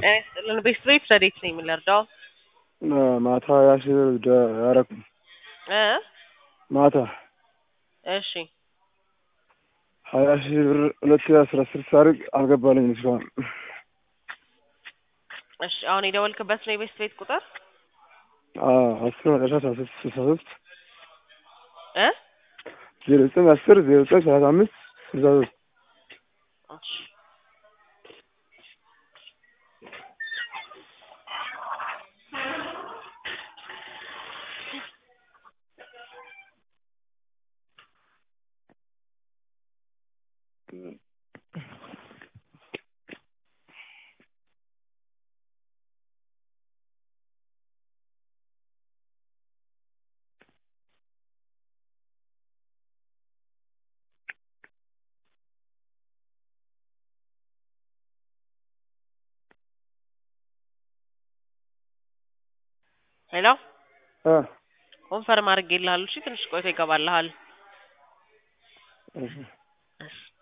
ጤና ይስጥልን ቤስት ቤት ረዴት ነኝ የምንረዳው ማታ ሀያ ሺህ ብር ደ- ያረኩ እ ማታ እሺ ሀያ ሺህ ብር ሁለት ሺህ አስራ አስር ሳርግ አልገባልኝም እስካሁን። እሺ አሁን የደወልክበት ነው የቤስት ቤት ቁጥር አዎ አስር መጨረሻ አስራ ሶስት ስልሳ ሶስት እ ዜሮ ዘጠኝ አስር ዜሮ ዘጠኝ ሰላሳ አምስት ስልሳ ሶስት እሺ ሄሎ እ ኮንፈርም አድርጌልሃለሁ እሺ ትንሽ ቆይቶ ይገባልሃል እሺ እሺ